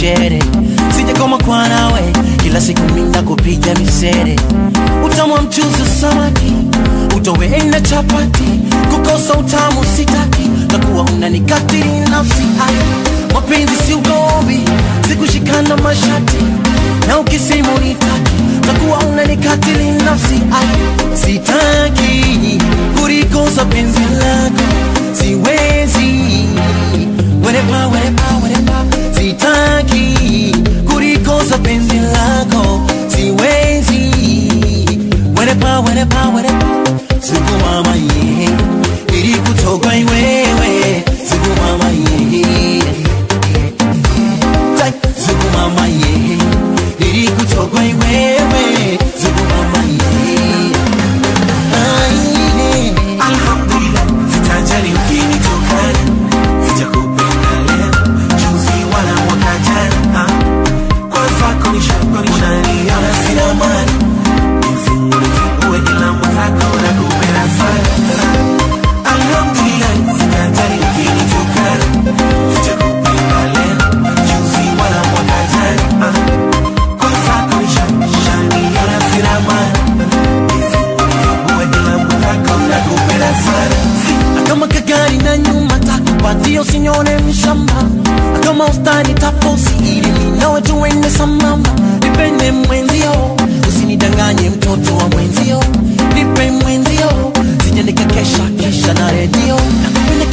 shere sije koma kwa nawe kila siku minda kupiga misere utamwa mchuzi samaki utoweenda chapati kukosa utamu sitaki takuwa unanikatili nafsi haya mapenzi si ugomvi sikushikana mashati na ukisema unitaki takuwa unanikatili nafsi haya sitaki kulikosa penzi lako siwezi werepa werepa werepa sitaki kulikosa penzi lako siwezi werepa werepa werepa sikuwama ye ili kutoka iwewe sikuwama ye Tai, sikuwama ye ili kutoka iwewe sikuwama ye Ai, Alhamdulillah, sitajali ukinitukana, sijakupenda leo, juzi wala mwaka jana. ah. Kwa zako nishakushaniona sina maana, nifungue nifungue ila mwenzako nakupenda sana. Alhamdulillah, sitajali ukinitukana, sijakupenda leo, juzi wala mwaka jana. ah. Kwa zako nishakushaniona sina maana, nifungue ila mwenzako nakupenda sana. kama kagari na nyuma takupatia usinyone mshamba kama ustani tafosi ili minawe tuende sambamba nipende mwenzio usinidanganye mtoto wa mwenzio nipe mwenzio sije nikakesha kesha na redio nakupenda